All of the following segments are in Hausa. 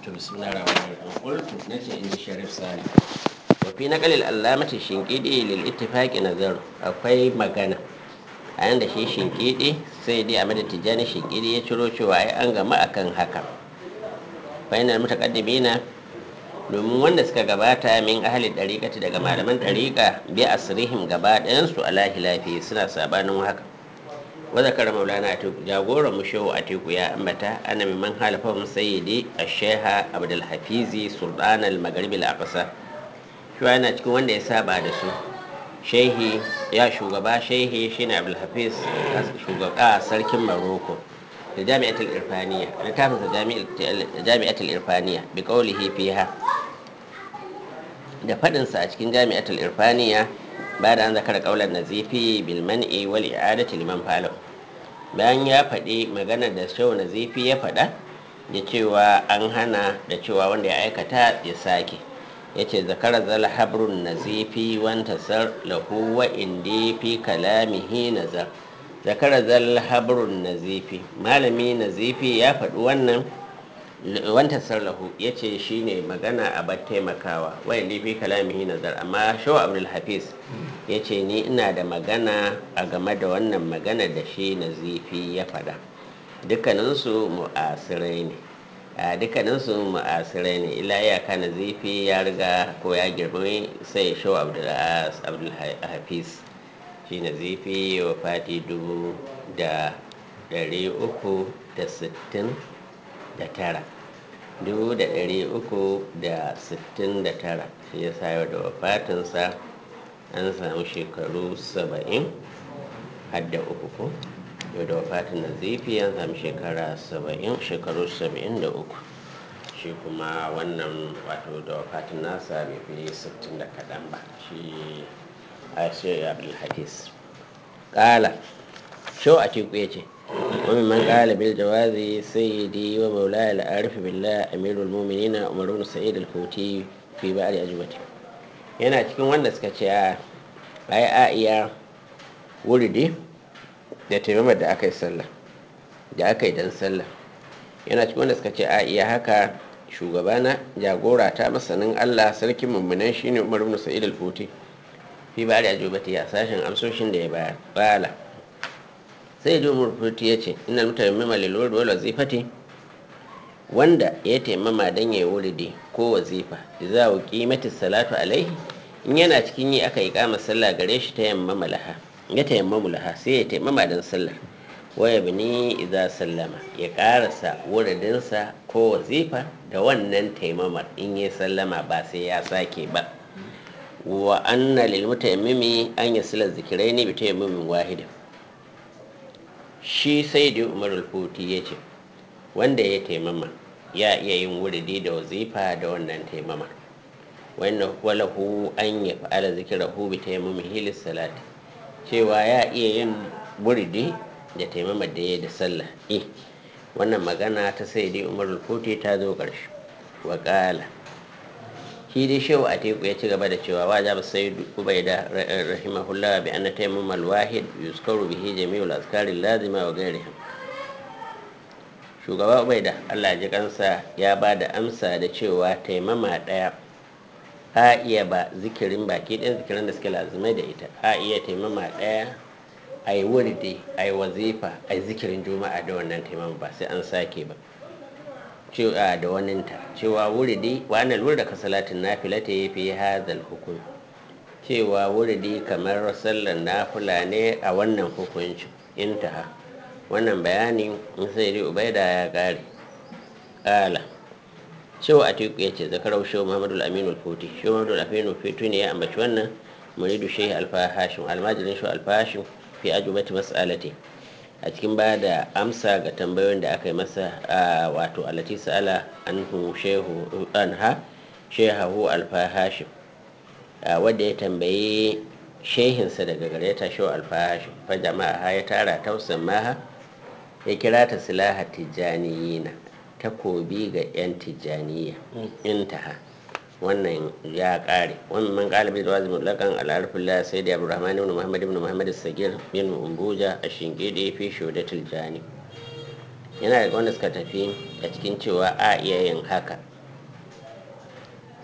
to bismillah rahman rahim qultu nace in ji sharif sani wa fi naqal al allamati shinqidi lil ittifaqi nazar akwai magana a yanda shi shinqidi sai dai a madad tijani shinqidi ya ciro cewa ai an gama akan haka fa inal mutaqaddimina domin wanda suka gabata min ahli dariqati daga malaman dariqa bi asrihim gaba ɗayan su alahi lafi suna sabanin haka وذكر مولانا أتيكو جاغورا مشو أتيكو يا أمتا أنا ممن خالفهم سيدي الشيخ عبد الحفيظ سلطان المغرب الأقصى شو أنا تكون وين يسابع دسو shehi ya shugaba shehi shine abdulhafiz shugaba sarkin maroko da jami'atul irfaniya littafin sa jami'atul irfaniya bi qawlihi fiha da fadin sa a cikin jami'atul irfaniya ba da an zakara kaular nazifi bil man'i wal i'adati liman falo bayan ya faɗi maganar da shau nazifi ya faɗa da cewa an hana da cewa wanda ya aikata ya sake ya ce zakara zal habrun nazifi wanta sar lahu wa indi fi kalamihi nazar zakara zal habrun nazifi malami nazifi ya faɗi wannan wanta sarlahu ya ce shi ne magana a bar taimakawa wayan fi kalamihi nazar amma shaw abdul hafiz ya ce ni ina da magana a game da wannan magana da shi nazifi ya faɗa dukkaninsu mu'asirai ne a dukkaninsu mu'asirai ne ila iyaka nazifi ya riga ko ya girbi sai shaw abdul hafiz shi nazifi wa fati dubu da ɗari uku da sittin da tara dubu da ɗari uku da sittin da tara shi ya sa da wafatinsa an samu shekaru saba'in hadda uku ko yau da wafatin nazifi an samu shekara saba'in shekaru saba'in da uku shi kuma wannan wato da wafatin nasa bai fi sittin da kaɗan ba shi a shi abdulhadis ƙala shau a teku ya ce ومن من قال بالجواز سيدي ومولاي العارف بالله أمير المؤمنين عمر بن سعيد الفوتي في بعض أجوبته yana cikin wanda suka ce a ai a iya wuridi da taimamar da aka yi sallah da aka yi don sallah yana cikin wanda suka ce a iya haka shugabana jagora ta masanin allah sarkin mummunan shine umar ibn sa'id al-futi fi ba da ajubati a sashen amsoshin da ya bayar bala sai ji murfuti ya ce ina mutane mima lalwar wal wazifati wanda ya taimama don ya yi wuridi ko wazifa za a kimati salatu alaihi in yana cikin yi aka yi kama sallah gare shi ta yamma malaha ya taimma mulaha sai ya taimama don sallar waya bini idza sallama ya karasa wuridinsa ko wazifa da wannan taimamar in ya sallama ba sai ya sake ba wa anna lil mutayammimi an yasila zikiraini bi tayammumin wahidin shi sai da umar alfuti ya ce wanda ya taimama ya iya yin wuridi da wazifa da wannan taimama wannan walahu an ya fa'ala zikirahu bi taimami hilis salati cewa ya iya yin wuridi da taimama da ya da sallah eh wannan magana ta sai da umar alfuti ta zo ƙarshe wa ƙala shi dai shehu a teku ya ci gaba da cewa wa jaba sai ubaida rahimahullah bi anna tayammum al-wahid yuzkaru bihi jami'ul azkar lazima wa ghairiha shugaba ubaida Allah ji kansa ya ba da amsa da cewa taimama daya a iya ba zikirin baki ɗaya zikirin da suke lazimai da ita a iya taimama daya a yi wurdi a yi wazifa a yi zikirin juma'a da wannan taimama ba sai an sake ba cewa da waninta cewa wuridi wannan lura ka salatin nafila ta yi fi hadal hukum cewa wuridi kamar sallar nafila ne a wannan hukuncin intaha wannan bayanin in sai dai ubaida ya kare kala cewa a teku ya ce zakarau shehu muhammadu aminu alfoti shehu muhammadu aminu alfoti ne ya ambaci wannan muridu shehu alfa hashim almajirin shehu alfa hashim fi ajubati mas'alati a cikin ba da amsa ga tambayoyin da aka yi masa a wato alati sa'ala anhu shehu anha shehahu alfa hashim wadda ya tambayi shehinsa daga gare ta shehu alfa hashim fa jama'a ya tara tausan maha ya kira ta silaha tijjaniyina takobi ga yan tijjaniya intaha wannan ya kare wannan man galibi da wazi mutlakan al'arfillah sai da abdurrahman ibn muhammad ibn muhammad sagir bin umbuja a shingide fi shodatul jani yana daga wanda suka tafi a cikin cewa a iya yin haka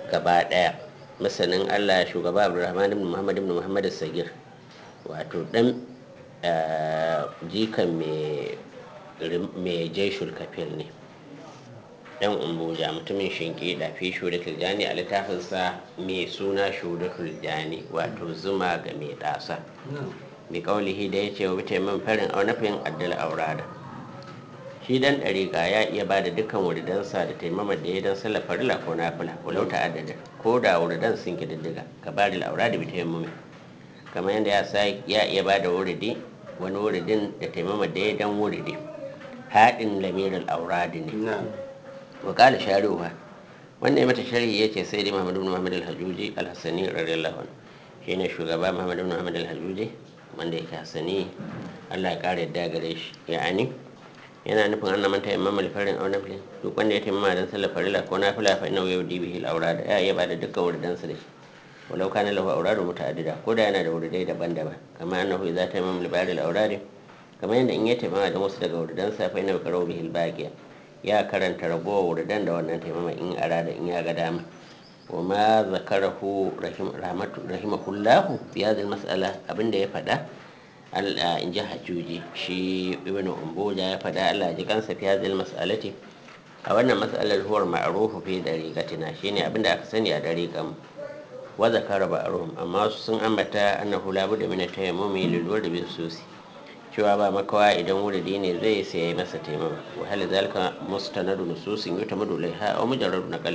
gaba daya masanin allah shugaba abdulrahman ibn muhammad ibn muhammad sagir wato dan jikan mai jaishul kafir ne dan umbuja mutumin shinki da fi shudatul jani a littafinsa mai suna shudatul jani wato zuma ga mai dasa bi kaulihi da ya ce wa bita min farin aunafin addal aurada shi dan ɗariƙa ya iya ba da dukkan wuridansa da taimama da ya dan sallar farila ko nafila walau ta'addada ko da wuridan sun kididdiga ka ba da aurada bi taimama kamar yadda ya sa ya iya ba da wuridi wani wuridin da taimama da ya dan wuridi haɗin lamirin auradi ne wakala sharuwa wanda ya mata sharhi ya ce sai dai muhammadu muhammad al-hajjuji al-hassani radiyallahu anhu shi ne shugaba muhammadu muhammad al-hajjuji wanda yake hassani allah ya kare yadda gare shi ya'ani yana nufin an manta imam al-farin aw nafli duk wanda ya taimama dan sallar farila ko nafila fa inna yawdi bihi al-awrad ya iya bada dukkan wurdan sa da shi walau kana lahu awradu muta'addida ko da yana da wurdai daban-daban kamar annahu idza taimama al-bari al-awrad kamar yadda in ya taimama da wasu daga wurdan sa fa inna yaqrabu bihi al-baqiya ya karanta ragowar wurdan da wannan taimama in arada in ya ga dama wa ma zakarahu rahimahullahu fi hadhihi mas'ala abinda ya faɗa Allah in ji hajjuji shi ibn umbuja ya faɗa Allah ji kansa fi hadhihi mas'alati a wannan mas'alar huwar ma'rufu fi dariqatina shine abinda aka sani a dariqan wa zakara ba'ruhum amma sun ambata annahu la budda min tayammumi lil wurd bi susi cewa ba makawa idan wuridi ne zai sai masa taimama wa hal zalika mustanadu nususin yutamadu laiha aw mujarradu naqal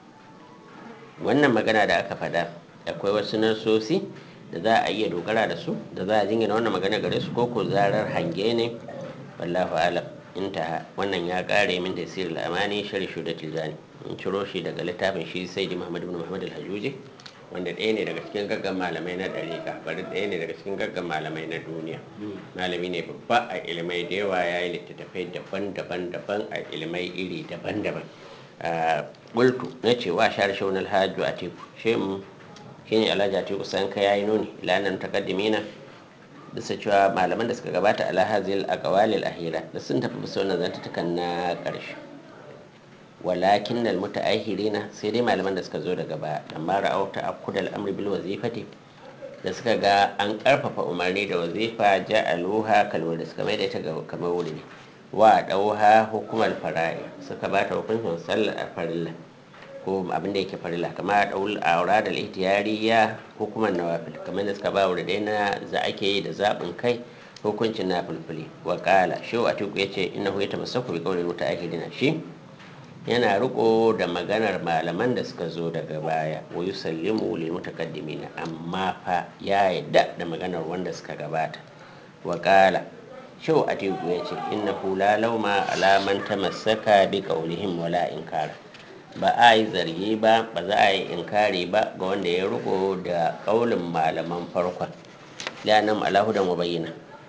wannan magana da aka faɗa akwai wasu nasosi da za a iya dogara da su da za a jingina wannan magana gare su ko ko zarar hange ne wallahu alam intaha wannan ya kare min tasir al-amani shari shudatul jani in ciro shi daga littafin shi sai di muhammad ibn muhammad al-hajuji wanda ɗaya ne daga cikin gaggan malamai na ɗariƙa bari ɗaya ne daga cikin gaggan malamai na duniya malami ne babba a ilimai da yawa ya yi littattafai daban-daban daban a ilimai iri daban-daban bultu na cewa shar shaunar hajju a teku shi mu shi ne alhaji a teku san ka yayi nuni lanar takaddimina bisa cewa malaman da suka gabata ala hazil a kawalil ahira da sun tafi bisa wannan zantutukan na ƙarshe walakin nal muta'ahirina sai dai malaman da suka zo daga baya amma ra'au ta akudal amri bil wazifati da suka ga an karfafa umarni da wazifa ja'aluha kalmar da suka mai da ita kamar wuri wa dauha hukumar fara'i suka ba ta hukuncin sallar farilla ko abin da yake farilla kamar daul aura da ihtiyariya hukumar nawafil kamar da suka ba wuri dai na za ake yi da zabin kai hukuncin na fulfuli wa kala shi wa tuku yace innahu yatamassaku bi qawli muta'ahirina shi yana riko da maganar malaman da suka zo daga baya wa yusallimu lil mutaqaddimin amma fa ya yadda da maganar wanda suka gabata wa qala shau atiku ya ce innahu la lauma ala man tamassaka bi qawlihim wala inkara ba a yi zargi ba ba za a yi inkari ba ga wanda ya riko da kaulin malaman farkon lanam ala hudan wa bayyana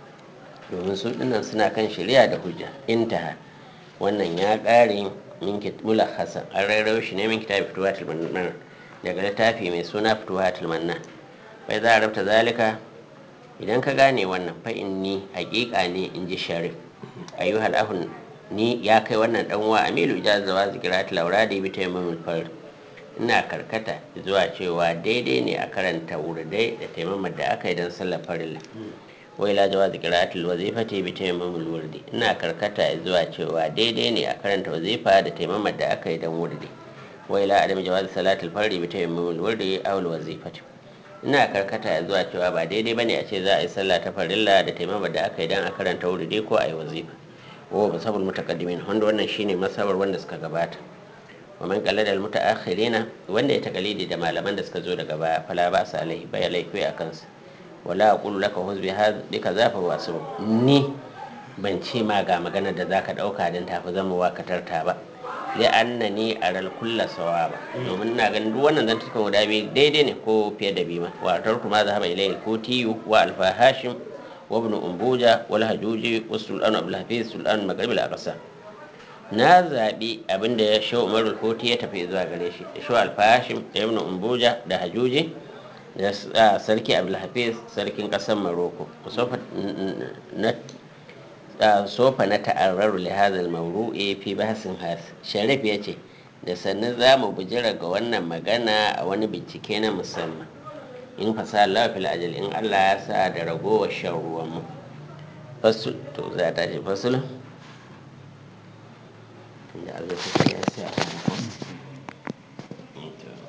domin su dinnan suna kan shari'a da hujja intaha wannan ya kare min mulakhasa an rairayo shi ne min kitabi fituwatul mannan daga littafi mai suna fituwatul mannan bai za a rabta zalika idan ka gane wannan fa inni hakika ne in ji sharif ayyuhal ahun ni ya kai wannan dan wa amilu jazawa zikirat lauradi bi taimamul fard ina karkata zuwa cewa daidai ne a karanta wurdai da taimamar da aka yi don sallar farilla wai la jawa zikiratul wazifati bi taimamul wurdi ina karkata zuwa cewa daidai ne a karanta wazifa da taimamar da aka yi don wurdi wai la adam jawaz salatul fardi bi taimamul wurdi aw al wazifati ina karkata zuwa cewa ba daidai bane a ce za a yi sallah ta farilla da taimamar da aka yi don a karanta wurdi ko a yi wazifa wa masabul mutaqaddimin wanda wannan shine masabar wanda suka gabata wa man qallada al mutaakhirina wanda ya takalidi da malaman da suka zo daga baya fala ba sa alaihi bai laifi a kansa wala aqulu laka huzbi hadika zafa wasu ni ban ce ma ga magana da zaka dauka dan tafi zama wakatar ta ba li annani aral kulla sawaba domin ina ganin duk wannan zan tuka guda biyu daidai ne ko fiye da biyu ma wa tarku ma zahaba ilayhi kutiyu wa alfa hashim wa ibn umbuja wal hajuji wa sultan abdul hafiz sultan maghrib al aqsa na zaɓi abinda ya shi umarul koti ya tafi zuwa gare shi shi alfa hashim da ibn umbuja da hajuji da sarki abdulhafiz sarkin kasar maroko sofa na ta'arraru li hadha al-mawru'i fi bahsin has sharif yace da sannan za mu bujira ga wannan magana a wani bincike na musamman in fasa lafil ajal in allah ya sa da ragowar shan ruwan mu fasul to za ta ce fasul da allah ya sa